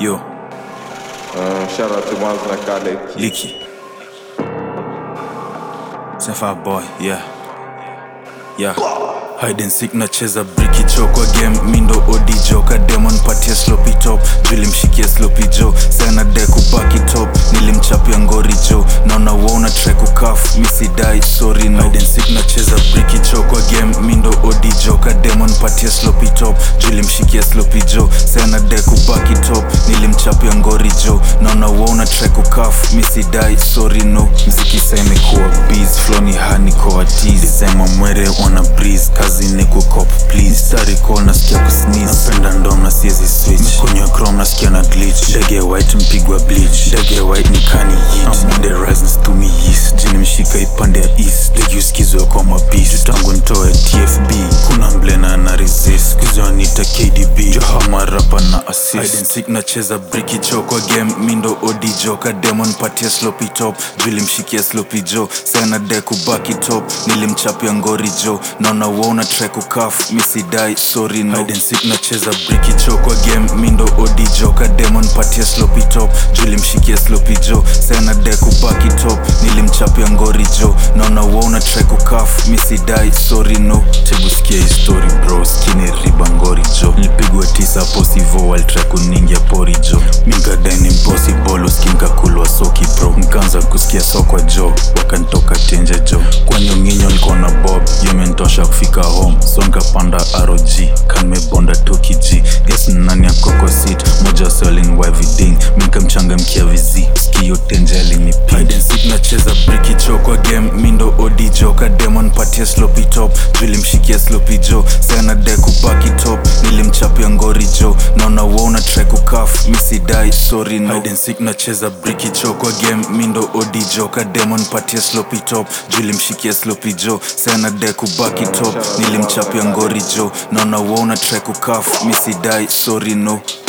Yo, Uh, shout out to Miles na Khaled. Licky. Sefa boy, yeah. Yeah. Hide and seek nacheza briki cho kwa game mindo odi joka demon patia sloppy top julimshikia sloppy jo sana de kubaki top nilimchapia ngori jo naona wona track ukaf misidai sorry no hide and seek nacheza briki cho kwa game mindo odi joka demon patia sloppy top julimshikia sloppy jo sana de kubaki top nilimchapia ngori jo naona wona track ukaf misidai sorry no mziki sa imekuwa bees floni hani kwa tease sema mwere wana breeze kazi ni kukop please stari call nasikia kusneeze napenda ndom na siezi switch kunywa chrome nasikia na glitch ndege ya white mpigwa bleach ndege ya white ni kani yit I'm on the rise nstumi yeast jini mshika ipande ya east ndege usikizwe kwa mabis tangu ntoe tfb kuna mblena na resist kuzwa nita kdb johama rapa na assist Hide and seek nacheza briki cho kwa game mindo odi joka demon patia sloppy top julimshikia sloppy jo sana de kubaki top nilimchapia ngori jo naona wona track ukaf misidai sorry no Hide and seek nacheza briki cho kwa game mindo odi joka demon patia sloppy top julimshikia sloppy jo sana de kubaki top nilimchapia ngori jo naona wona track ukaf misidai sorry no tebusikia history bro skini riba ngori jo nilipigwa tisa posivo waltrack uningia pori jo minkadaini impossible uskimkakulwa soki bro nkaanza kusikia sokwa jo wakantoka tenje jo kwanyonginyo niko na bob yomentosha kufika home so nkapanda rog kanmebonda toki g ges nani akoko sit moja selling waviding minkamchangamkia vizi skio tenje alinipid nacheza briki cho kwa game mindo odi joka demon patia sloppy top julimshikia sloppy jo sana de kubaki top nilimchapia ngori jo naona wona track ukaf misidai sorry no Hide and seek nacheza briki cho kwa game mindo odi joka demon patia sloppy top julimshikia sloppy jo sana de kubaki top nilimchapia ngori jo naona wona track ukaf misidai sorry no